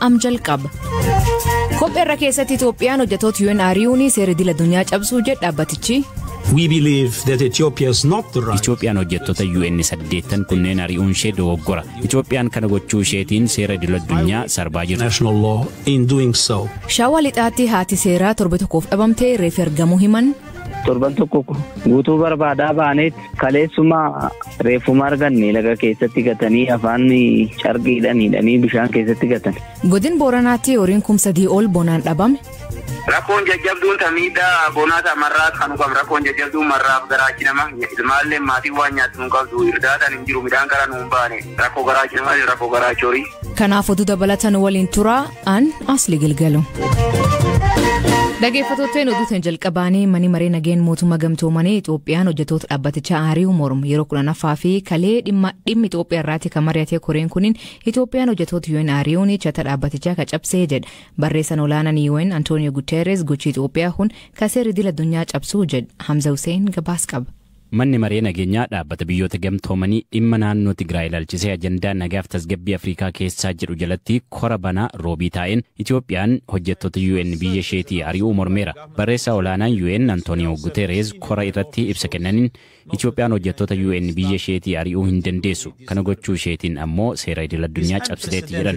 am jalqaba. Kopheerra keessatti Itoophiyaan hojjetoota UN ari'uun seera idil addunyaa cabsuu jedha dhaabbatichi. We believe that Ethiopia is not the right. Itoophiyaan hojjettoota UN saddeettan kunneen ari'uun ishee dogoggora. Itoophiyaan kana gochuu isheetiin seera idil addunyaa sarbaa jirti. National law in doing so. Shaawaa lixaatti haati seeraa torbe tokkoof dhabamtee reef argamuu himan. torban tokko guutuu barbaadaa baaneet kaleessuma reeffuma arganne laga keessatti gatanii afaan carqiidhaan hidhanii bishaan keessatti gatan. Godin Booranaatti horiin kumsadii ol bonaan dhabame. Rakkoon jajjabduun tamiidhaa bonaata marraa kan qabnu rakkoon jajjabduun marraaf garaachi nama ilmaallee maatiin waan nyaatu nu qabdu irdaataan hin jiru midhaan gara nu hin baane rakkoo garaachi namaa rakkoo garaachi horii. Kanaaf oduu dabalatan waliin turaa an asli gilgalu. Dhaggeeffattootni oduutiin jalqabaanii mani maree nageen mootummaa gamtoomanii Itoophiyaan hojjetoota dhaabbatichaa ari'uu mormu yeroo kudhanaffaa fi kalee dhimma dhimmi Itoophiyaa irraatti kan mari'ate koreen kuniin Itoophiyaan hojjetoota UN ari'uun chata dhaabbatichaa ka cabsee jedha barreessan olaanaan UN Antooniyo Guterres gochi Itoophiyaa kun kaseera idil addunyaa cabsuu jedha Hamza Hussein gabaas qaba. Manni maree nageenyaa dhaabbata biyyoota gamtoomanii dhimma naannoo Tigraay ilaalchisee ajandaa nagaaf tasgabbii Afrikaa keessaa jedhu jalatti kora banaa roobii taa'een Itoophiyaan hojjettoota UN biyya isheetii ari'uu mormeera. Barreessaa olaanaan UN Antooniyo Guterres kora irratti ibsa kennaniin Itoophiyaan hojjettoota UN biyya isheetii ari'uu hin dandeessu. Kana gochuu isheetiin ammoo seera idil addunyaa cabsiteetti jedhan.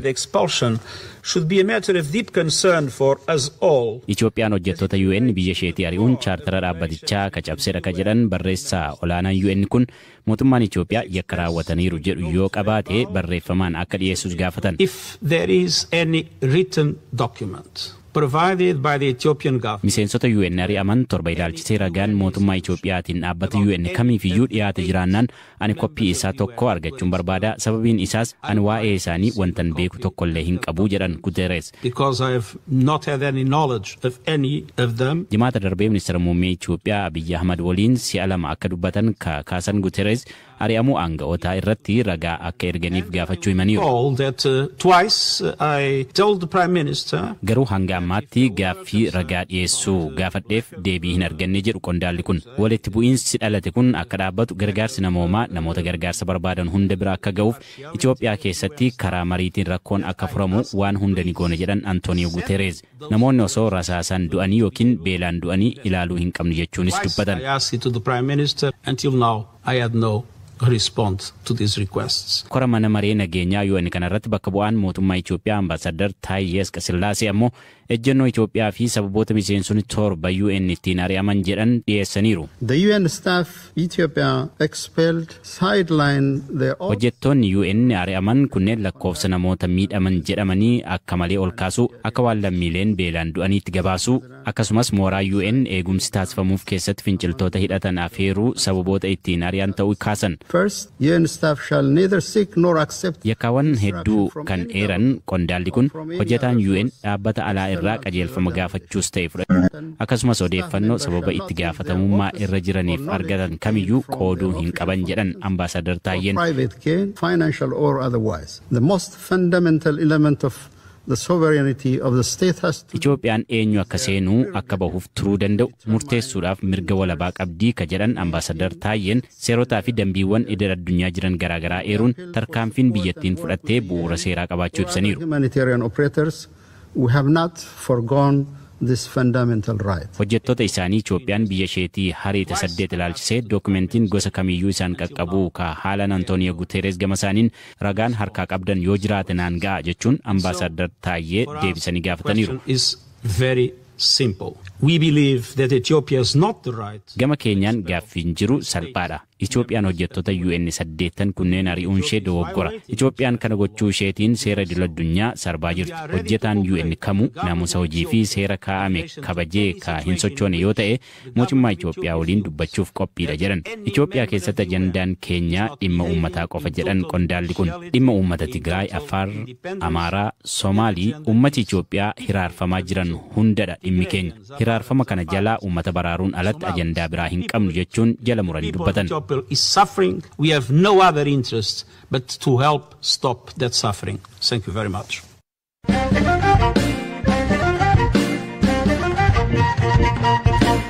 Itoophiyaan hojjettoota UN biyya isheetii ari'uun chaartara dhaabbatichaa ka cabsedha ka jedhan barreessaa olaanaan UN kun mootummaan Itoophiyaa yakka raawwataniiru jedhu yoo qabaate barreeffamaan akka dhiyeessus gaafatan. If there is any written document provided by the Ethiopian government. Miseensota UN ari'aman torba ilaalchisee ragaan mootummaa Itoophiyaatiin dhaabbata UN kamiifiyyuu dhiyaate jiraannaan ani koppii isaa tokko argachuun barbaada sababiin isaas ani waa'ee isaanii wantan beeku tokkollee hin qabu jedhan Guterres. Because I have not had any knowledge of any of them. Jimaata darbee ministeera muummee Itoophiyaa Abiyyi Ahmad waliin si'a lama akka dubbatan ka kaasan Guterres ari'amuu aanga'ootaa irratti ragaa akka erganiif gaafachuu himaniiru. All that uh, twice uh, I told the Prime Minister Garuu hanga ammaatti gaaffii ragaa dhiyeessuu gaafadheef deebii hin arganne jedhu qondaalli kun. Walitti bu'iinsi dhalate kun akka dhaabbatu gargaarsi namoomaa namoota gargaarsa barbaadan hunda bira akka ga'uuf Itoophiyaa keessatti karaa mariitiin rakkoon akka furamu waan hunda ni goona jedhan Antooniyo Guterres. Namoonni osoo rasaasaan du'anii yookiin beelaan du'anii ilaaluu hin qabnu jechuunis dubbatan. I asked it to the Prime Minister. Until now, I had no respond to these requests. Kora mana maree nageenyaa UN kanarratti bakka bu'aan mootummaa Itoophiyaa ambaasadar Taayyee Asqasillaasee ammoo ejjennoo Itoophiyaa fi sababoota miseensonni torba UN ittiin ari'aman jedhan dhiyeessaniiru. The UN staff Ethiopia expelled sideline their own Hojjettoonni UN ari'aman kunneen lakkoofsa namoota miidhaman jedhamanii akka malee ol kaasuu akka waan lammiileen beelaan du'aniitti gabaasuu akkasumas mooraa UN eegumsi taasifamuuf keessatti finciltoota hidhatan afeeruu sababoota ittiin ari'an ta'uu kaasan. First, UN staff shall neither seek nor accept Yakkaawwan hedduu kan eeran qondaalli kun hojjetaan UN dhaabbata alaa irraa qajeelfama gaafachuus ta'e fudhatan akkasumas odeeffannoo sababa itti gaafatamummaa irra jiraniif argatan kamiyyuu qooduu hin qaban jedhan ambaasadar Taayyeen. private gain, financial or otherwise. The most fundamental element of the sovereignty of the state has to Itoophiyaan eenyu akka seenuu akka bahuuf turuu danda'u murteessuudhaaf mirga walabaa qabdii ka jedhan ambaasadar Taayyeen seerotaa fi dambiiwwan idil addunyaa jiran garaagaraa eeruun tarkaanfiin biyyattiin fudhattee bu'uura seeraa qabaachuu ibsaniiru. humanitarian operators. We have not forgone this fundamental right. Hojjettoota isaanii Itoophiyaan biyya isheetii hariita saddeet ilaalchisee dookumentiin gosa kamiyyuu isaan qaqqabuu ka haalan Antooniyo Guteeres gama isaaniin ragaan harkaa qabdan yoo jiraate naan ga'a jechuun ambaasadar Taayyee deebisanii gaafataniiru. Question is very simple. We believe that Ethiopia has not the right Gama keenyaan gaaffiin jiru salphaadha. Itoophiyaan hojjettoota UN saddeettan kunneen ari'uun ishee dogoggora. Itoophiyaan kana gochuu isheetiin seera idil addunyaa sarbaa jirti. Hojjetaan UN kamuu naamusa hojii fi seera kaa'ame kabajee ka hin sochoone yoo ta'e mootummaa Itoophiyaa waliin dubbachuuf qophiidha jedhan. Itoophiyaa keessatti ajandaan keenyaa dhimma uummataa qofa jedhan qondaalli kun. Dhimma uummata Tigraay, Affaar, Amaaraa, Somaalii uummati Itoophiyaa hiraarfamaa jiran hundadha dhimmi keenya. Hiraarfama kana jalaa uummata baraaruun alatti ajandaa biraa hin qabnu jechuun jala muranii dubbatan. Ethiopia is suffering. We have no other interest but to help stop that suffering. Thank you very much.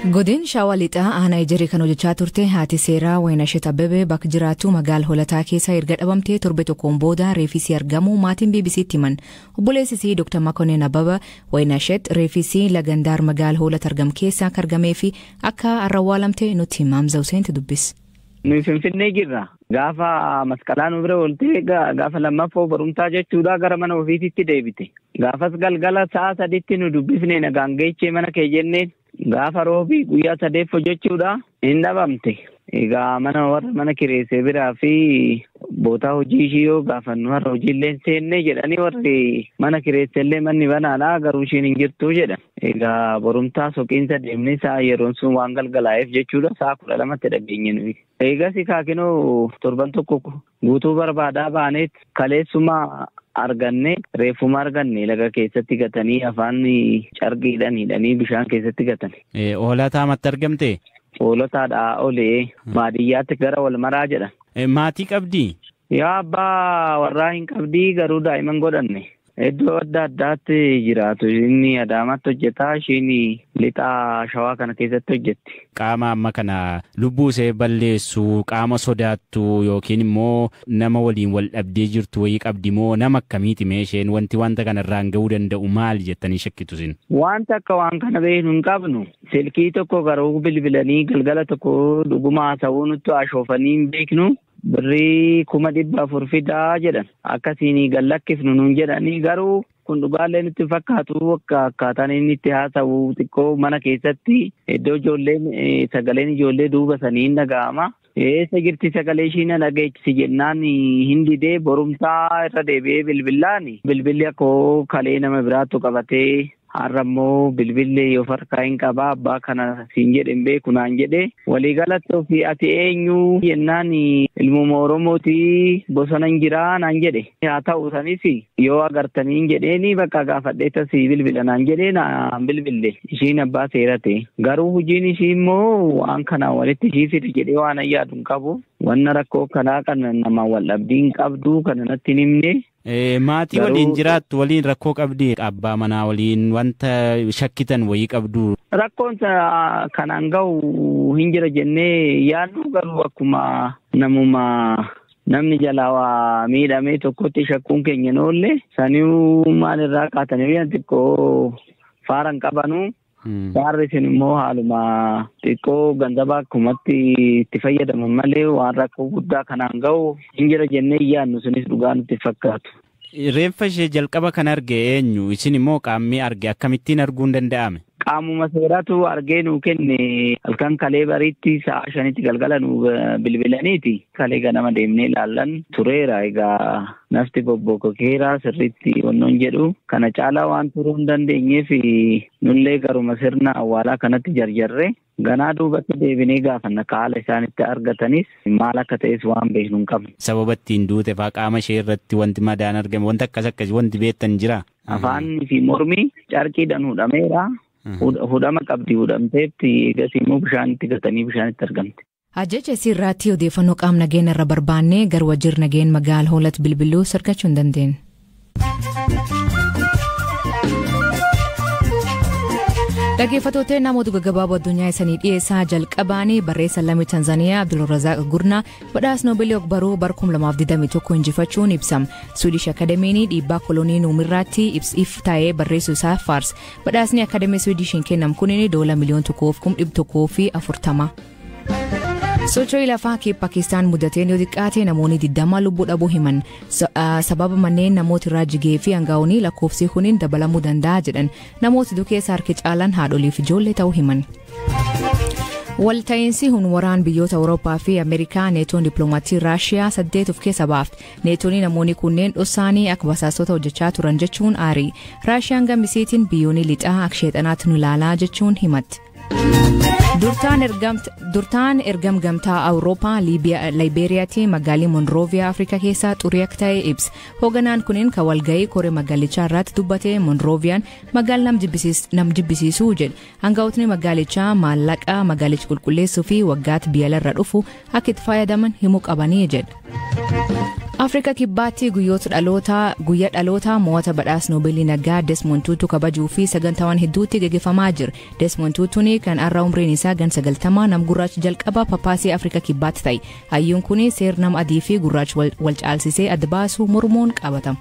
Godin shaawaa lixaa aanaa ejerii kan hojjechaa turte haati seeraa Waynashet Abbebee bakka jiraattu magaala holataa keessa erga dhabamtee torbe tokkoon booda reefisii argamu maatiin BBC'tti himan. Obboleessisii Dr. Makonnen Abbaba Waynashet reefisii lagandaar magaala hoolata argam keessa akka argamee fi akka arrawwaalamte nutti Maamza Huseenti dubbis. Nuyi Finfinnee jirra. Gaafa masqalaa nu bira ooltee gaafa lammaffoo barumsaa jechuudha gara mana ofiisitti deebite. Gaafas galgala sa'a saditti nu dubbifne nagaan geechee mana kee jenneen gaafa roobii guyyaa sadeeffo jechuudha hin dhabamte. Egaa mana warra mana kireessee biraa fi bootaa hojii ishii yoo gaafannu har'a hojiillee hin seenne jedhanii warri mana kireessellee manni banaadha garuu ishiin hin jirtu jedhan. Egaa borumtaa soqiinsa deemnee sa'a yeroon sun waan galgalaa'eef jechuudha sa'a kudha lamatti dhageenye nuyi. Eegas kaakinoo torban tokko guutuu barbaadaa baaneet kaleessuma arganne reeffuma arganne laga keessatti gatanii afaan carqiidhaan hidhanii bishaan keessatti gatan. Hoolataa matti argamte? Hoolotaadhaa olee baadiyyaatti gara wal maraa jedhan. Maatii qabdii? Yaa abbaa warraa hin qabdii garuu daa'imman godhanne. Iddoo adda addaatti jiraatu inni adaamatti hojjetaa ishiin lixaa shawaa kana keessatti hojjetti. Qaama amma kana lubbuu ishee balleessu qaama sodaattu yookiin immoo nama waliin wal dhabdee jirtu wayii qabdi moo nama akkamiiti mee isheen wanti wanta kanarraan ga'uu danda'u maali jettanii shakkitu sin? Wanta akka waan kana beeknu hin qabnu silkii tokko garuu bilbilanii galgala tokko dhuguma haasawuu nutti ashoofanii hin beeknu. birrii kuma dhibba afur fidaa jedhan akkasiin gallakkifnu nuun jedhanii garuu kun dhugaallee nutti fakkaatu akka akkaataan inni itti haasa'u xiqqoo mana keessatti iddoo ijoolleen sagaleen ijoollee duuba sanii hin dhaga'ama. Eessa jirti sagalee ishii na dhageechisi jennaan hin didee borumtaa irra deebi'ee bilbilaan bilbilli akkoo kalee nama biraattu qabatee har'a immoo bilbilli yoo farkaa hin qabaa abbaa kana siin jedhe hin beeku naan jedhe waliigalatti ofii ati eenyu jennaan ilmuma oromootii bosona hin jiraa naan jedhe haa ta'u sanis yoo agartanii hin jedheeni bakka gaafadhee tasii bilbila naan jedhee naan bilbille ishiin abbaa seerate garuu hojiin ishii immoo waan kana walitti ishii fide jedhee waan ayyaadu hin qabu wanna rakkoo kanaa kana nama wal dhabdii hin qabdu kana natti hin himne Maatii waliin jiraattu waliin rakkoo qabdi abbaa manaa waliin wanta shakkitan wayii qabdu. Rakkoon kanaan gahu hin jira jennee yaadnu garuu akkuma namuma namni jalaa waa miidhamee tokkotti shakkuun keenya hin oolle saniu maalirraa kaatanii xiqqoo faaran qabanu. Faarri isin immoo haaluma xiqqoo ganzabaa akkumatti itti fayyadaman malee waan rakkoo guddaa kanaan gahu hin jira jennee yaadnu sunis dhugaa nutti fakkaatu. Reeffa ishee jalqaba kan arge eenyu isin immoo qaamni arge akkamittiin arguun danda'ame? Qaamuma seeratu argee nuu kenne halkan kalee bariitti sa'a shanitti galgala nuu bilbilaniiti. Kalee ganama deemnee ilaallan tureera egaa nafti bobbokokeera sirriitti wannoon jedhu kana caalaa waan turuu hin dandeenyeef nullee garuma sirna awwaalaa kanatti jarjarre ganaa duubatti deebinee gaafanna haala isaan itti argatanis maal akka ta'es waan beeknu hin qabne. Sababa ittiin duute faa qaama ishee irratti wanti madaan argame wanti akkas akkas wanti beektan jira. Afaanii fi mormi carqiidhaan hudhameera. Hudhama qabdi hudhamteetti egas immoo bishaanitti gatanii bishaanitti argamte. Ajjaja irratti odeeffannoo qaama nageenya irra barbaannee gara wajjir nageenya magaala hoolatti bilbiluu sargachuu hin dandeenye. Dhaggeeffattoota namoota gaggabaaboo addunyaa isanii dhiyeessaa jalqabaanii barreessa lammii Tanzaaniyaa Abdulrazaaq Gurnaa badhaasa Noobeelii ogbarruu bara 2021 injifachuun ibsama. Suudish Akademiin dhiibbaa kolonii nuumirraatti ibsiif taa'ee barreessuu isaa faarsa. Badhaasni Akademii Suudishiin kennamu kunin doola miliyoona tokkoof kum dhibba tokkoo fi afurtama. socho'ii lafaa kee paakistaan mudateen yoo xiqqaate namoonni 20 lubbuu dhabuu himan sababa manneen namoota irraa jigee fi hangaa'uun lakkoofsi kuniin dabalamuu danda'a jedhan namoota dukeessa harki caalan haadholiif ijoollee ta'uu himan. walta'iinsi hunwaraan biyyoota awurooppaa fi ameerikaa neetoon dippiloomatii raashiyaa saddeet of keessa baafte neetoonni namoonni kunneen dhossaanii akka basaastota hojjechaa turan jechuun aarii raashiyaan gammisiitiin biyyoonni lixaa akka sheexanaatti nu ilaalaa jechuun himatti. durtaan ergam gamtaa awurooppaa laayibeeriyaatti magaalii monrooviyaa afrikaa keessaa xurii akka ta'e ibsa hooganaan kunin kan walga'ii koree magaalichaa irratti dubbate monrooviyaan magaala nam jibbisiisuu jedhe hangaa'otni magaalichaa maallaqa magaalicha qulqulleessuu fi waggaatti biyyalarra dhufu akka itti fayyadaman himuu qabanii jedhe. Afrika kibbaatti guyyoota dhalootaa guyyaa dhalootaa mo'ata badhaas noobeelii nagaa Desmond Tutu kabajuu fi sagantaawwan hedduutti gaggeeffamaa jira. Desmond Tutuun kan har'a umriin isaa gan sagaltamaa nam gurraacha jalqaba papaasii Afrika kibbaatti ta'e. Hayyuun kun seer nama adii fi gurraacha wal caalsisee adda baasuu mormuun qabatama.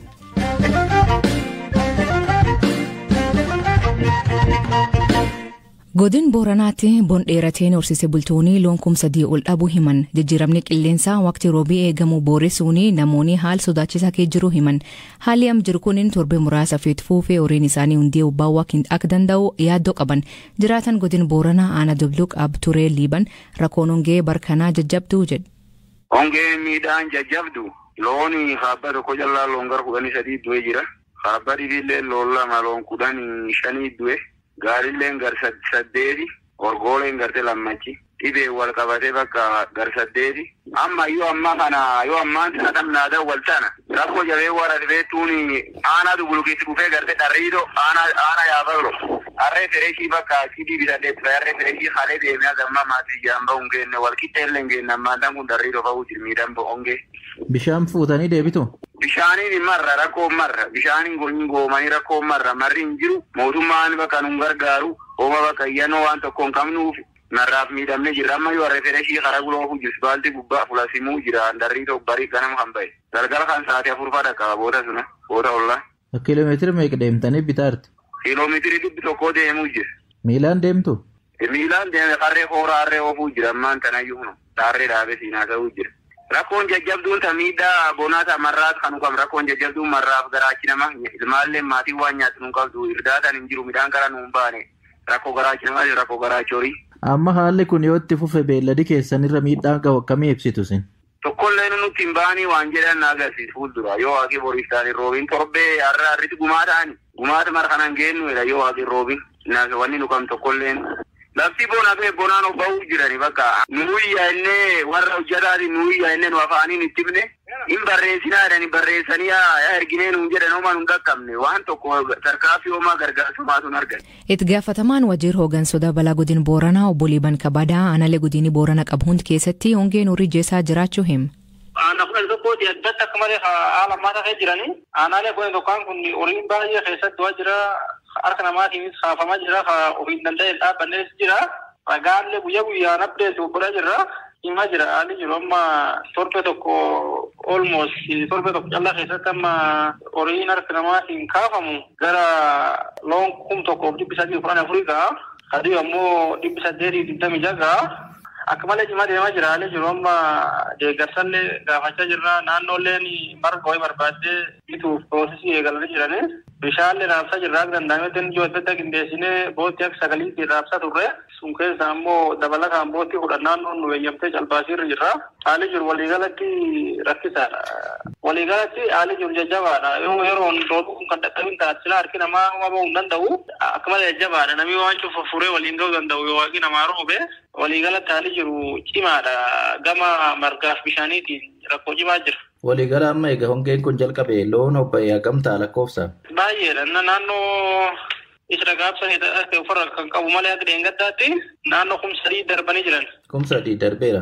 godin booranaatti bon dheerateen horsiise bultoonni loon kuma sadii ol dhabuu himan jijjiiramni qilleensaa waqtii roobii eegamu booressuun namoonni haal sodaachisaa kee jiru himan haalli am jiru kun torbee muraasa feet fuufee horiin isaanii hundee ubbaawwaa akka danda'u yaaddoo qaban jiraatan godin booranaa aana dubluq abturee liiban rakkoon hongee barkanaa jajjabduu jedhe. Hongee miidhaan jajjabdu loon haabba tokko callaa loon gara kudhanii sadii du'e jira. Haabba dhibillee loon lama loon kudhanii shanii du'e. Gaarilleen gar saddeeti orgooleen garte lammachi dhibee wal qabatee bakka gar saddeeti amma yoo ammaa kana yoo ammaan sana dhamnaadha wal tana rakkoo jabee warra dhibee aanaa dubulukiitti dhufee garte dharriidoo aanaa yaafallo harree fireeshii bakka sidii bitadhee ture harree fireeshii halee deemee agamma maatii jaamba hongenne wal qixxeellee hingenne ammaan kun dharriidoo fa'uu jirmiidhaan hongee. Bishaan fuutanii deebitu. Bishaaniin marra rakkoo marra bishaaniin gonyi goomanii rakkoo marra marri hin jiru mootummaan bakka nu gargaaru hooma bakka iyyannoo waan tokko hin qabnuuf narraaf miidhamne jirra amma yoo harree fireeshii karaa guloofu jirus baalti gubbaa fulasimuu jira darrii tokko barii ganama kan ba'e galgala kan sa'aatii afur fadha qaba booda suna booda ollaa. Kiiloomeetira meeqa deemtanii bitaarti? Kiiloomeetirii dhibbi tokkoo deemuu jira. Miilaan deemtu? Miilaan deeme harree hooraa harree oofuu jira ammaan tanayyuu hunu daarree dhaabee siinaa ta'uu jira. Rakkoon jajjabduun ta miidhaa bonaata marraas kan qabnu rakkoon jajjabduun marraaf garaachi nama ilmaallee maatiin waan nyaatu nu qabdu irdaataan hin jiru midhaan gara nu hin baane rakkoo garaachi namaa rakkoo garaachi horii. Amma haalli kun yoo itti fufe beelladi keessanirra miidhaan qabu akkamii ibsitu sin? Tokkollee nuti hin baanii waan jedhan na agarsiisu fuuldura yoo waaqii boriif taane roobiin torbee har'a har'iti gumaa ta'ani gumaata mara kanan geennu jedha yoo waaqii roobiin wanni nu qabnu tokkolleen lafti bona fi bonaan obba'uu jirani bakka nuuyya innee warra hojjetaati nuuyya innee nu afaaniin itti himne hin barreessinaa jedhani barreessanii yaa erginee nuun jedhan homaa nun qaqqabne waan tokko tarkaafii homaa gargaarsumaatu hin argan. Itti gaafatamaan wajiir hooggansoota balaa godin booranaa obbo Liiban Kabadaa aanalee godini boorana qabu hundi keessatti hongeen horii jeesaa jiraachuu hima. Aanaa kudhan tokkooti addatti akka malee haala ammaa ta'ee jiranii aanaalee kudhan tokkoon kun horiin baay'ee keessatti waa jira harka namaatiinis kaafamaa jira ofiin danda'e dhaabbannees jira ragaallee guyyaa guyyaan abdeetu godhaa jirra himaa jira haalli jiru amma torbe tokko almost torbe tokko callaa keessatti amma horiin harka namaatiin kaafamu gara loon kum tokkoof dhibbi sadii kudhan afurii ga'a adii ammoo dhibbi saddeetii digdamii ja'a akka malee cimaa deemaa jira haalli jiru amma deeggarsallee gaafachaa jirra naannoolleen marga wayii barbaaddee bituuf piroosesii eegalanii jirani bishaallee raabsaa jirra akka danda'ametti inni ijoo adda addaa qindeessinee boottii akka sagaliitti raabsaa turre sun keessa ammoo dabalataan boottii kudhan naannoon nu eeyyamtee calbaasiirra jirra haalli jiru waliigalatti rakkisaadha. Waliigalatti haalli jiru jajjabaadha yoo yeroon roobuu kun kan dadhabin taate sila harki namaa homaa bahuu hin danda'u akka malee jajjabaadha namni waan cufa furee waliin ga'uu danda'u yoo waaqni namaa roobe waliigalatti haalli jiru cimaadha gama margaaf bishaaniitiin rakkoo cimaa jira. Waliigala amma egaa hongeen kun jalqabe loon hobba'ee hagamtaa lakkoofsaan. Baay'eedha naannoo isa gaabsanii ta'e ofirra kan qabu malee akka deengaddaatti naannoo kum sadii darbanii jiran. Kum sadii darbeera.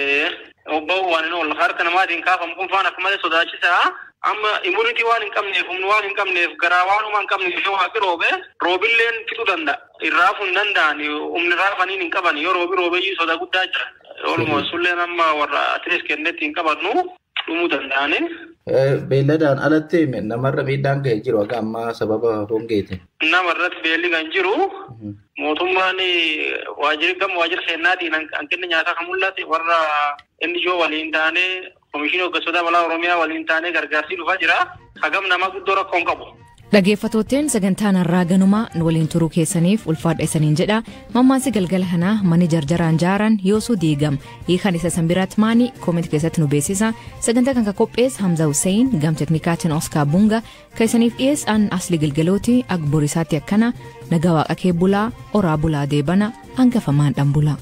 Obba'uu waan ol harka namaatiin kaafamu kun faana akka malee sodaachisaa. Amma immunitii waan hin qabneef humni waan hin qabneef garaa waanuma hin qabneef yoo waaqi roobe roobilleen fixuu danda'a. Irraafuu hin danda'an humni raafaniin hin qaban yoo roobi roobeyyuu soda guddaa jira. Walumaa sulleen amma warra atilees kennetti hin qabannu dhumuu danda'ani. Beelladaan alatti namarra miidhaan ga'ee jiru akka ammaa sababa hongeeti. Namarratti beelli kan jiru mootummaan waajjirri gama waajjira seennaatiin hanqinni nyaataa kan mul'ate warra inni ijoo waliin taanee komishinii hoggantoota balaa oromiyaa waliin taanee gargaarsii dhufaa jira. Hagam nama guddoo rakkoo hin qabu. Dhaggeeffattootteen sagantaan har'aa ganumaa waliin turuu keessaniif ulfaadha isaniin jedha mammaansi galgala kanaa mani jarjaraan jaaran yoosuu diigam hiikan isa sanbiraat maanii koomenti keessatti nu beeksisa sagantaa kan qophees Hamza Hussein gam teknikaatiin Oskar Bunga kan isaniif dhiyeessan asli galgalooti akka borisaatti akkana nagaa waaqa kee bulaa oraa bulaa deebana hangafamaan dhan bulaa.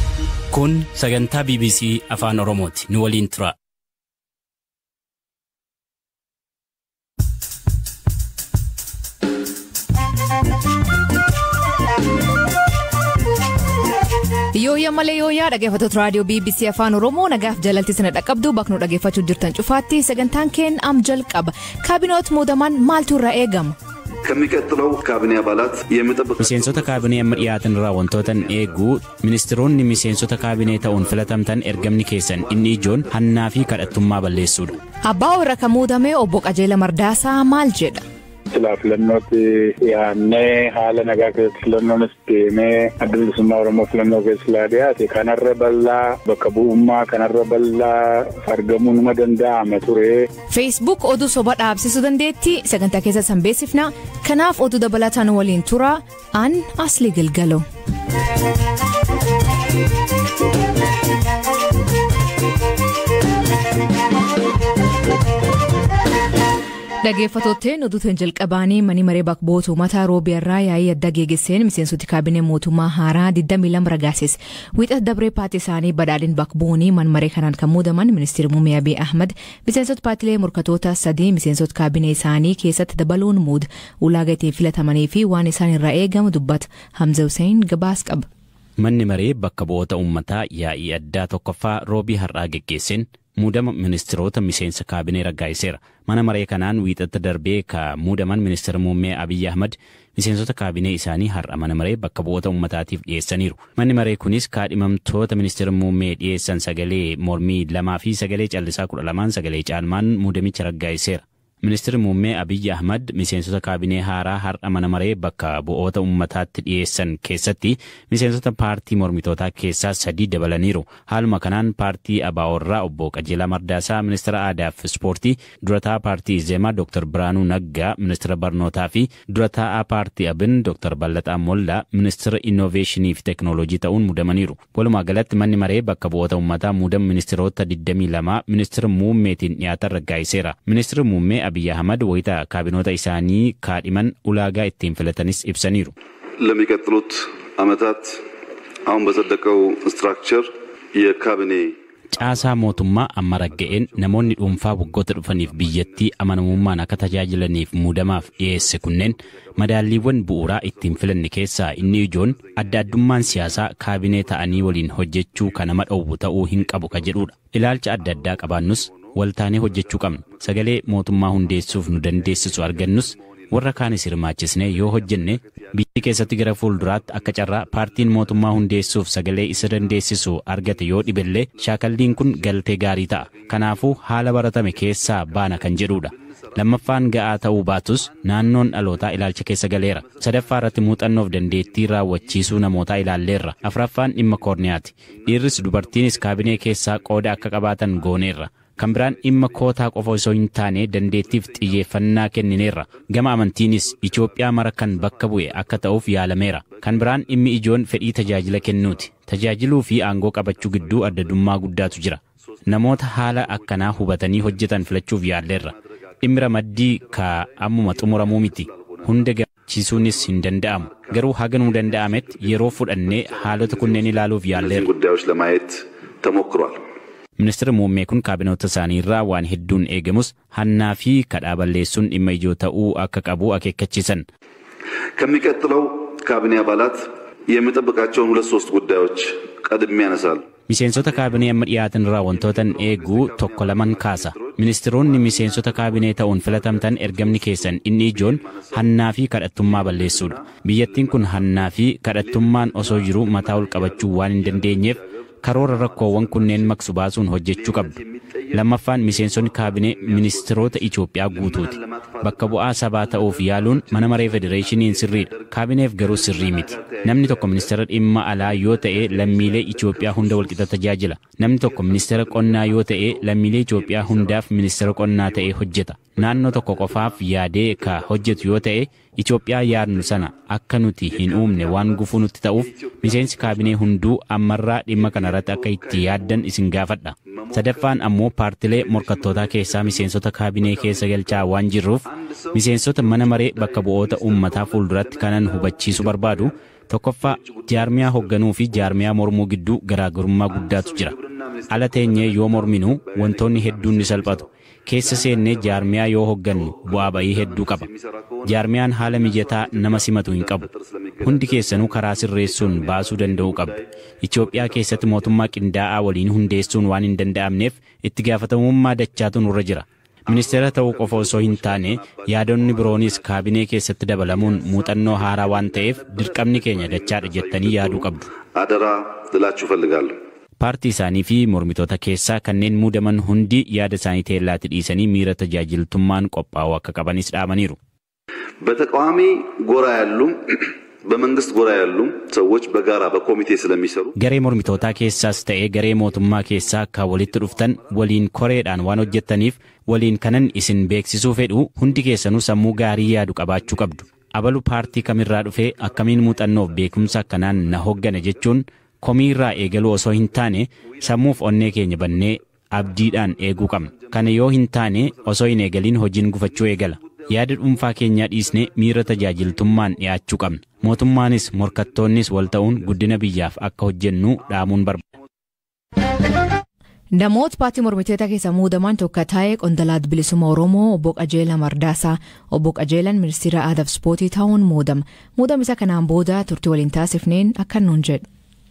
Kun sagantaa BBC Afaan Oromooti. Nu waliin tura. Yooyyaa malee yooyyaa dhaggeeffattoota raadiyoo BBC Afaan Oromoo nagaaf jalalti sana dhaqqabdu bakka dhaggeeffachuu jirtan cufaatti sagantaan keen am jalqaba kaabinoot muudamaan maaltu irraa eegama. ከሚቀጥለው ካቢኔ አባላት የምጠብቅ miseensota kaabinee amma dhiyaatan irraa wantootan eeguu ministiroonni miseensota kaabinee ta'uun filatamtan ergamni keessan inni ijoon hannaa fi kadhattummaa balleessuudha. Abbaa warra kan muudame obbo Qajeela Mardaasaa maal jedha. silaa filannootti dhiyaannee haala nagaa keessatti filannoonis deemee adda bilisummaa oromoo filannoo keessa dhiyaate kanarra bal'aa bakka bu'ummaa kanarra bal'aa argamuu numa danda'ama ture. Facebook oduu soba dhaabsisuu dandeetti sagantaa keessa san beeksifna kanaaf oduu dabalataan waliin tura an asli galgalo. Dhaggeeffattootni oduutiin jalqabaanii mani maree bakka bu'oota uummataa roobii irraa yaa'ii adda geegesseen miseensoti kaabinee mootummaa haaraa 22 ragaases wiixata dabree paartii isaanii badhaadhin bakka bu'uunii man maree kanaan kan muudaman ministeerri muummee abiy ahmad miseensota paartilee morkatoota sadii miseensota kaabinee isaanii keessatti dabaluun muuda ulaagaa ittiin filatamanii fi waan isaan irraa eegamu dubbata hamza hussein gabaas qaba. Manni maree bakka bu'oota uummataa yaa'ii addaa tokkoffaa roobii har'aa geggeesseen muudama ministiroota miseensa kaabinee raggaa'iseera. Mana maree kanaan wiixata darbee ka muudaman ministeera muummee Abiyyi Ahmad miseensota kaabinee isaanii har'a mana maree bakka bu'oota uummataatiif dhiyeessaniiru. Manni maree kunis kaadhimamtoota ministeera muummee dhiyeessan sagalee mormii lamaa fi sagalee callisaa kudha lamaan sagalee caalmaan muudamicha raggaa'iseera. Ministeerri muummee Abiyyi Ahmad miseensota kaabinee haaraa har'a mana maree bakka bu'oota uummataatti dhiyeessan keessatti miseensota paartii mormitootaa keessaa sadii dabalaniiru. Haaluma kanaan paartii ABO'rraa obbo Qajeelaa Mardaasaa ministeera aadaa fi ispoortii durataa paartii Izeemaa Dr. Biraanuu Naggaa ministeera barnootaa fi durataa paartii Abin Dr. Ballataa Mollaa ministeera innoveeshinii fi teeknooloojii ta'uun muudamaniiru. Walumaa galatti manni maree bakka bu'oota uummataa muudama ministeerota 22 ministeera muummeetiin dhiyaatan raggaa'iseera. Ministeerri muummee Abiyyi Ahmad wayita kaabinoota isaanii kaadhiman ulaagaa ittiin filatanis ibsaniiru. ለሚቀጥሉት ዓመታት አሁን በጸደቀው ስትራክቸር የካቢኔ Caasaa mootummaa amma ragga'een namoonni dhuunfaa waggoota dhufaniif biyyattii amanamummaan akka tajaajilaniif muudamaaf dhiyeesse kunneen madaalliiwwan bu'uuraa ittiin filanne keessaa inni ijoon adda addummaan siyaasaa kaabinee ta'anii waliin hojjechuu kan nama dhowwu ta'uu hin qabu ka jedhudha. Ilaalcha adda addaa qabaannus waltaanee hojjechuu qabna. Sagalee mootummaa hundeessuuf nu dandeessisu argannus warra kaanis hirmaachisnee yoo hojjenne biyyi keessatti gara fuulduraatti akka carraa paartiin mootummaa hundeessuuf sagalee isa dandeessisu argate yoo dhibellee shaakalliin kun galtee gaarii ta'a. Kanaafuu haala baratame keessaa baana kan jedhudha. Lammaffaan ga'aa ta'uu baatus naannoon dhalootaa ilaalcha keessa galeera. Sadaffaa irratti muuxannoof dandeettii raawwachiisuu namootaa ilaalleerra. Afraffaan dhimma koorniyaati. Dhiirris dubartiinis kaabinee keessaa qooda akka qabaatan gooneerra. kan biraan dhimma kootaa qofa osoo hin taane dandeettiif xiyyeeffannaa kennineerra gama amantiinis Itoophiyaa mara kan bakka bu'e akka ta'uuf yaalameera kan biraan dhimmi ijoon fedhii tajaajila kennuuti tajaajiluu fi aangoo qabachuu gidduu addaddummaa guddaatu jira namoota haala akkanaa hubatanii hojjetan filachuuf yaalleerra dhimmi ramaddii ka ammuma xumuramuu miti hunda gammachiisuunis hin danda'amu garuu haga nuu danda'ametti yeroo fudhannee haalota kunneen ilaaluuf yaalleerra. ጉዳዮች ለማየት ተሞክሯል። Ministeerri muummee kun kaabinoota isaanii irraa waan hedduun eegamus hannaa fi kadhaa balleessuun dhimma ijoo ta'uu akka qabu akeekkachiisan. ከሚቀጥለው ካቢኔ አባላት የምጠብቃቸውን ሁለት ሶስት ጉዳዮች ቀድሜ ያነሳሉ። Miseensota kaabinee amma dhiyaatan irraa wantootan eeguu tokko laman kaasa. Ministeeronni miseensota kaabinee ta'uun filatamtan ergamni keessan inni ijoon hannaa fi kadhattummaa balleessuudha. Biyyattiin kun hannaa fi kadhattummaan osoo jiruu mataa ol qabachuu waan hin dandeenyeef karoora rakkoowwan kunneen maksu baasuun hojjechuu qabdu. Lammaffaan miseensonni kaabinee ministeerota Itoophiyaa guutuuti. Bakka bu'aa sabaa ta'uuf yaaluun mana maree federeeshiniin sirriidha. Kaabineef garuu sirrii miti. Namni tokko ministeera dhimma alaa yoo ta'e lammiilee Itoophiyaa hunda walqixa tajaajila. Namni tokko ministeera qonnaa yoo ta'e lammiilee Itoophiyaa hundaaf ministeera qonnaa ta'ee hojjeta. Naannoo tokko qofaaf yaadee ka hojjetu yoo ta'e Itoophiyaa yaadnu sana akka nuti hin uumne waan gufuu nutti ta'uuf miseensi kaabinee hunduu ammarraa dhimma kanarratti akka itti yaaddan isin gaafadha. Sadaffaan ammoo paartilee morkattootaa keessaa miseensota kaabinee keessa galchaa waan jirruuf miseensota mana maree bakka bu'oota uummataa fuulduratti kanan hubachiisu barbaadu tokkoffaa jaarmiyaa hoogganuu fi jaarmiyaa mormuu gidduu garaagarummaa guddaatu jira. Ala teenyee yoo morminu wantoonni hedduun ni salphatu. keessa seennee jaarmiyaa yoo hoggannu bu'aa ba'ii hedduu qaba. Jaarmiyaan haala mijataa nama simatu hin qabu. Hundi keessanuu karaa sirreessuun baasuu danda'uu qabdu. Itoophiyaa keessatti mootummaa qindaa'aa waliin hundeessuun waan hin danda'amneef itti gaafatamummaa dachaatu nurra jira. Ministeera ta'uu qofa osoo hin taane yaadonni biroonis kaabinee keessatti dabalamuun muuxannoo haaraa waan ta'eef dirqamni keenya dachaadha jettanii yaaduu qabdu. አደራ ልላችሁ እፈልጋለሁ። Paartii isaanii fi mormitoota keessaa kanneen muudaman hundi yaada isaanii teellaatti dhiisanii miira tajaajiltummaan qophaa'uu akka qabanis dhaamaniiru. በተቃዋሚ ጎራ ያሉም በመንግስት ጎራ ያሉም ሰዎች በጋራ በኮሚቴ ስለሚሰሩ Garee mormitootaa keessaas ta'ee garee mootummaa keessaa akka walitti dhuftan waliin koreedhaan waan hojjettaniif waliin kanan isin beeksisuu fedhu hundi keessanuu sammuu gaarii yaadu qabaachuu qabdu. Abalu paartii kamirraa dhufee akkamiin muuxannoof beekumsa akkanaan na hoggana jechuun komii irraa eegaluu osoo hin taane sammuuf onnee keenya bannee abdiidhaan eeguu qabna. Kana yoo hin taane osoo hin eegaliin hojiin gufachuu eegala. Yaada dhuunfaa keenyaa dhiisnee miira tajaajiltummaan dhiyaachuu qabna. Mootummaanis morkattoonnis wal ta'uun guddina biyyaaf akka hojjennu dhaamuun barbaada. Namoota paartii mormitoota keessa muudaman tokko ta'ee qondaalaa bilisummaa Oromoo obbo Qajeelaa Mardaasaa obbo Qajeelaan ministeera aadaa fi ispoortii ta'uun muudama. Muudama isa kanaan booda turtii waliin taasifneen akka nuun jedhu.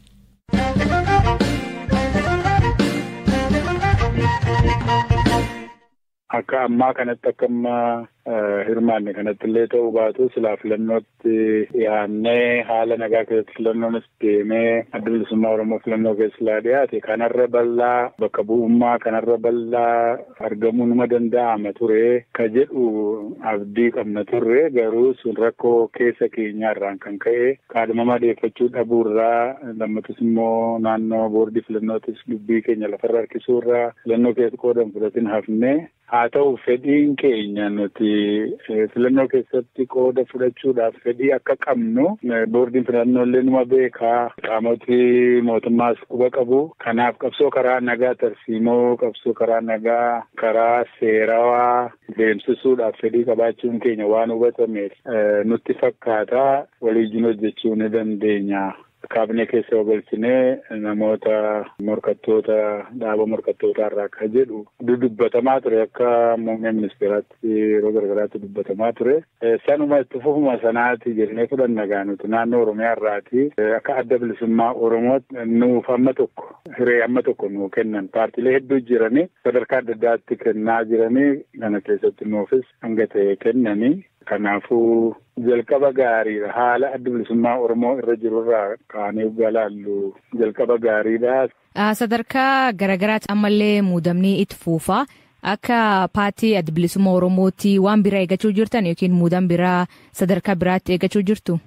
Akka ammaa kanatti akka ammaa hirmaanne kanatti illee ta'uu baatu silaa filannootti dhiyaannee haala nagaa keessatti filannoonis deemee adda bilisummaa Oromoo filannoo keessa silaa dhiyaate kanarra bal'aa bakka bu'ummaa kanarra bal'aa argamuu numa danda'ama ture ka jedhu abdii qabna turre garuu sun rakkoo keessa keenyaarraan kan ka'e kaadhimama dhiyeeffachuu dhabuurraa lammatus immoo naannoo boordii filannootis dubbii keenya lafarra harkisuurraa filannoo keessa qoodan fudhatin hafne haa ta'u fedhiin keenya nuti filannoo keessatti qooda fudhachuudhaaf fedhii akka qabnu boordiin filannoo illee numa beekaa qaamoti mootummaas quba qabu kanaaf qabsoo karaa nagaa tarsiimoo qabsoo karaa nagaa karaa seerawaa deemsisuudhaaf fedhii qabaachuun keenya waan hubatameef nutti fakkaata waliijin hojjechuu ni dandeenya. kaabinee keessa galchinee namoota morkattoota dhaaba morkattootaa irraa akka jedhu dubbatamaa ture akka muummee ministeeraatti yeroo garagaraatti dubbatamaa ture. Sanuma itti fufuma sanaati jennee fudhanna gaanuti naannoo Oromiyaa irraati akka adda bilisummaa Oromootti nuuf amma tokko hiree amma tokko nuu kennan paartiilee hedduu jiranii sadarkaa adda addaatti kennaa jiranii kana keessatti nuufis hanga ta'e kennanii kanaafuu jalqaba gaariidha haala adda bilisummaa oromoo irra jirurraa kaanee galaallu jalqaba gaariidha. Sadarkaa garaagaraatti ammallee muudamni itti fuufa akka paartii adda bilisummaa oromootti waan biraa eeggachuu jirtan yookiin muudama biraa sadarkaa biraatti eeggachuu jirtu.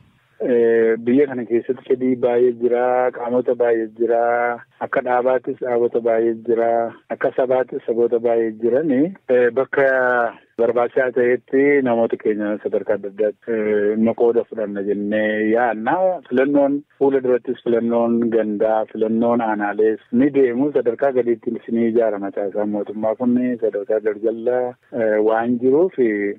Biyya kana keessatti fedhii baay'ee jira qaamota baay'ee jira akka dhaabaattis dhaabota baay'ee jira akka sabaattis saboota baay'ee jirani bakka barbaachisaa ta'etti namoota keenya sadarkaa adda addaatti dhimma qooda fudhanna jennee yaadna filannoon fuula durattis filannoon gandaa filannoon aanaalees ni deemu sadarkaa gadiitti ni ijaarama taasisaa mootummaa kun sadarkaa garjallaa waan jiruuf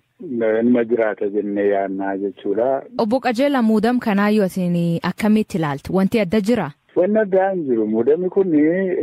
ilma jiraata jennee yaadna jechuudha. Obbo Qajeelaa muudama kanaayyuu isin akkamitti ilaaltu wanti adda jira? Wanni addaa hin jiru muudamni kun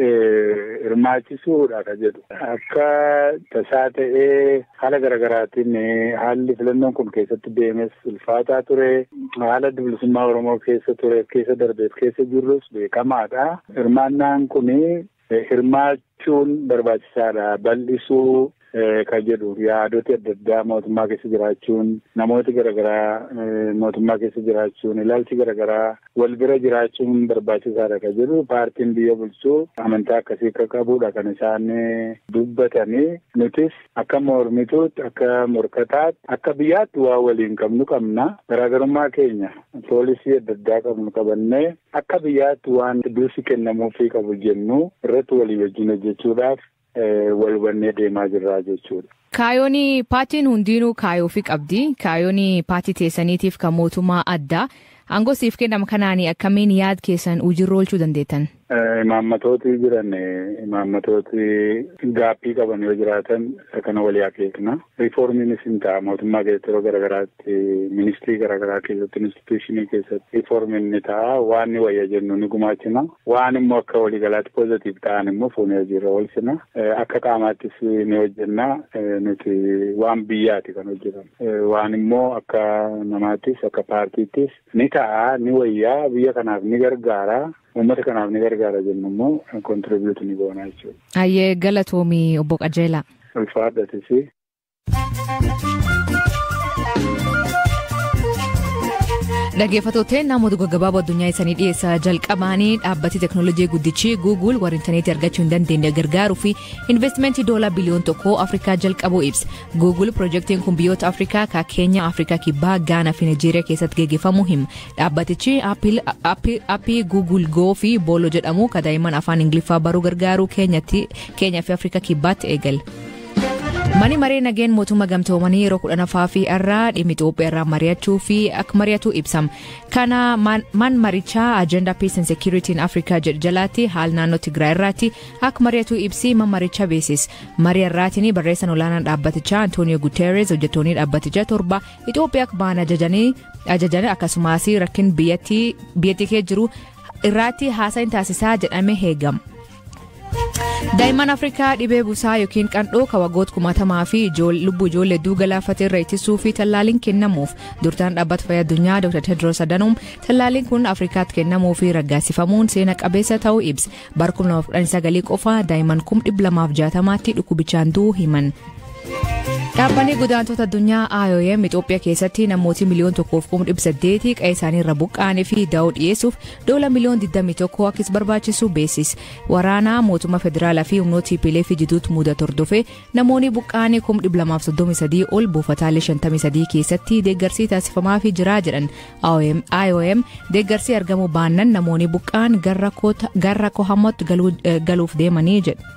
hirmaachisuudha ka jedhu akka tasaa ta'ee haala garaagaraatiin haalli filannoon kun keessatti deemes ulfaataa ture haala bilisummaa Oromoo keessa ture keessa darbeef keessa jirrus beekamaadha. Hirmaannaan kun hirmaachuun barbaachisaadha bal'isuu kan jedhu yaadoti adda addaa mootummaa keessa jiraachuun namooti garaagaraa mootummaa keessa jiraachuun ilaalchi garaagaraa wal bira jiraachuun barbaachisaadha kan jedhu paartiin biyya bulchuu amantaa akkasii akka qabudha kan isaan dubbatanii nutis akka mormituutti akka morkataatti akka biyyaatti waa waliin qabnu qabna garaagarummaa keenya poolisii adda addaa qabnu qabannee akka biyyaatti waan dursi kennamuufii qabu jennu irratti walii wajjin hojjechuudhaaf wal hubannee deemaa jirra jechuudha. Kaayoon paartiin hundinuu kaayoo fi qabdi. Kaayoon paartii teessaniitiif kan mootummaa addaa. Aangoo siif kennama kanaan akkamiin yaad keessan hojiirra oolchuu dandeettan? Imaammatooti jiran imaammatooti gaaffii qaban yoo jiraatan isa kana walii akeekna. Riiformiinis hin ta'a mootummaa keessatti yeroo garaagaraatti ministirii garaagaraa keessatti instituushinii keessatti riiformiin ni ta'a waan ni wayya jennu ni gumaachina. Waan immoo akka waliigalaatti poozitiif ta'an immoo fuunee hojiirra oolchina. Akka qaamaattis ni hojjenna nuti waan biyyaati kan hojjetan. Waan immoo akka namaattis akka paartiittis ni ta'a ni wayyaa biyya kanaaf ni gargaara. uummata kanaaf ni gargaara jennu immoo kontiribiyuuti ni goona jechuudha. Ayyee galatoomii obbo Qajeelaa. Ulfaadhatisi. Dhaggeeffattoota namoota gaggabaaboo addunyaa isaanii dhiyeessaa jalqabaanii dhaabbati teeknooloojii guddichi Google warra intarneetii argachuu hin dandeenye gargaaruu fi investimentii doolaa biliyoon tokkoo Afrikaa jalqabuu ibsa. Google piroojeektiin kun biyyoota Afrikaa ka Keenya, Afrikaa Kibbaa, Gaanaa fi Nigeeriyaa keessatti gaggeeffamuu hima. Dhaabbatichi aappii Google Go fi Boolo jedhamu ka daa'imman afaan Ingiliffaa baruu gargaaru Keenyaa fi Afrikaa Kibbaatti eegale. Mani maree nageen mootummaa gamtoomanii yeroo kudhanaffaa fi irraa dhimmi Itoophiyaa irraa mari'achuu fi akka mari'atu ibsama. Kana man marichaa Agenda Peace and Security in Africa jedhu jalaatti haal naannoo Tigraay irraatti akka mari'atu ibsi man marichaa beeksisa. Marii irraatiin barreessan olaanaan dhaabbatichaa Antonio Guterres hojjettoonni dhaabbatichaa torba Itoophiyaa akka ba'an ajajanii akkasumas rakkin biyyattii kee jiru irraatti haasa'iin taasisaa jedhamee eegama. daa'imman afrikaa dhibee busaa yookiin qandhoo ka waggoota kumaatamaa fi lubbuu ijoollee hedduu galaafate irra ittisuu fi tallaaliin kennamuuf durtaan dhaabbata fayyaa addunyaa dr tedros adhanom tallaaliin kun afrikaatti kennamuu fi raggaasifamuun seena qabeessa ta'uu ibsa bara 2019 qofa daa'imman 260tti dhukkubichaan du'uu himan. dhaabbanni godaantota addunyaa IOM Itoophiyaa keessatti namooti miliyoon tokkoof kuma dhibba saddeeti qe'ee isaanii irra buqqaanii fi da'oo dhiyeessuuf doola miliyoon 21 akkis barbaachisu beeksisa. Waraanaa mootummaa federaalaa fi humnoota TPLF fi jiduutti mudatu hordofee namoonni buqqaanii kuma dhibba lamaaf soddomii sadii ol buufataalee shantamii sadii keessatti deeggarsi taasifamaa fi jiraa jedhan IOM deeggarsi argamu baannan namoonni buqqaan gara kohamatti galuuf deemanii jedhu.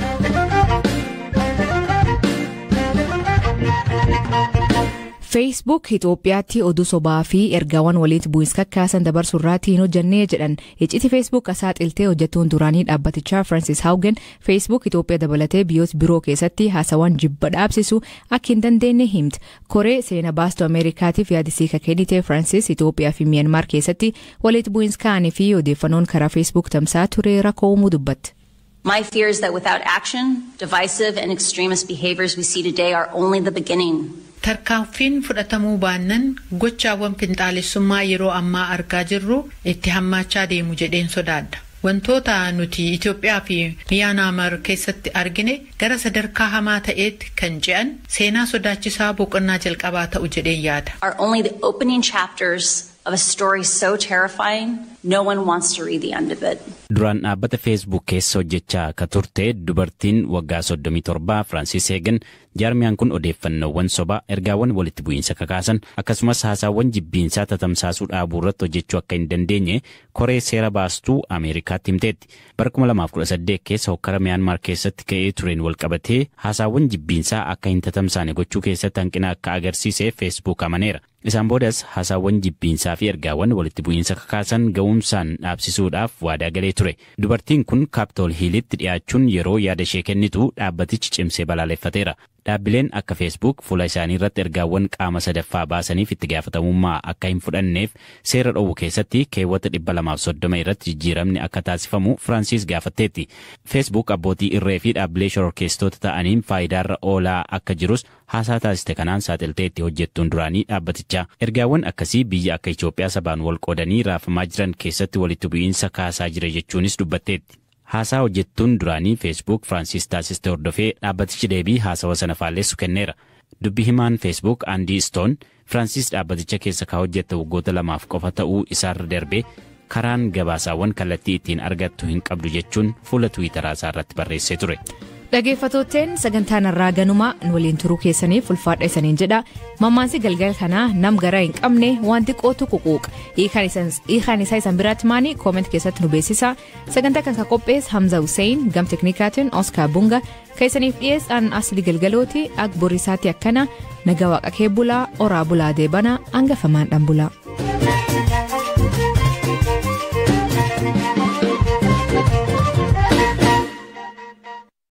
feesbuuk itoophiyaatti oduu sobaa fi ergaawwan walitti bu'iinsa kakkaasan dabarsuu irratti hin hojjannee jedhan icciti feesbuuk saaxiltee hojjettuun duraanii dhaabbatichaa francis haugen feesbuuk itoophiyaa dabalatee biyyoota biroo keessatti haasawwan jibba dhaabsisu akka hin dandeenye himte koree seena baastuu ameerikaatiif yaadisii kennite francis itoophiyaa fi miyanmaar keessatti walitti bu'iinsa ka'anii fi odeeffannoon karaa feesbuuk tamsaa ture rakkoo uumuu dubbatte. My fear is that without action, divisive and extremist behaviors we see today are only the beginning. Tarkaanfiin fudhatamuu baannan gochaawwan finxaalessummaa yeroo ammaa argaa jirru itti hammaachaa deemu jedheen sodaadha. Wantoota nuti Itoophiyaa fi Miyaanmaar keessatti argine gara sadarkaa hamaa ta'eetti kan ce'an seenaa sodaachisaa boqonnaa jalqabaa ta'u jedheen yaada. Are only the opening chapters of a story so terrifying no one wants to read the end of it. Duraan dhaabbata feesbuuk keessa hojjechaa akka turte dubartiin waggaa 37 Firaansis Heegen jaarmiyaan kun odeeffannoowwan sobaa ergaawwan walitti bu'iinsa kakaasan akkasumas haasaawwan jibbiinsaa tatamsaasuu dhaabuu irratti hojjechuu akka hin dandeenye koree seera baastuu Ameerikaatti himteetti. Bara 2018 keessa hokkara Miyaanmaar keessatti ka'ee tureen walqabatee haasaawwan jibbiinsaa akka hin tatamsaane gochuu keessatti hanqina akka agarsiise feesbuuk amaneera. Isaan boodas haasaawwan jibbiinsaa fi ergaawwan walitti bu'iinsa kakaasan ga'umsaan dhaabsisuudhaaf waadaa galee ture. Dubartiin kun kaaptool hiilitti dhiyaachuun yeroo yaada ishee kennitu dhaabbatichi cimsee balaaleffateera. Dhaabbileen akka feesbuuk fuula isaanii irratti ergaawwan qaama sadaffaa baasaniif itti gaafatamummaa akka hin fudhanneef seera dhowwu keessatti keewwata 230 irratti jijjiiramni akka taasifamu Firaansis gaafatteetti. Feesbuuk abbootii irree fi dhaabbilee shororkeessitoota ta'aniin faayidaarra oolaa akka jirus haasaa taasiste kanaan saaxilteetti hojjettuun duraanii dhaabbatichaa. Ergaawwan akkasii biyya akka Itoophiyaa sabaan wal qoodanii raafamaa jiran keessatti walitti bu'iinsa kaasaa jira jechuunis dubbatteetti. Haasaa hojjettuun duraanii feesbuuk Firaansis taasiste hordofee dhaabbatichi deebii haasawa sana faalleessu kenneera. Dubbi himaan feesbuuk Aandii Stoon Firaansis dhaabbaticha keessa kaa hojjette waggoota lamaaf qofa ta'uu isaarra darbee karaan gabaasaawwan kallattii ittiin argattu hin qabdu jechuun fuula tiwiitaraa isaa irratti barreessee ture. Dhaggeeffattootteen sagantaan irraa ganumaa waliin turuu keessaniif ulfaadha isaniin jedha. Mammaansi galgala kanaa nam garaa hin qabne wanti qootu ququuqa. Hiikaan isaa isan biraatti maanii kooment keessatti nu beeksisa. Sagantaa kan qophees Hamza Hussein gam teknikaatiin Oskar Bunga keessaniif dhiyeessaan asli galgalooti ak borisaatti akkana naga waaqa kee bulaa oraa bulaa deebana hangafamaan dhan bulaa.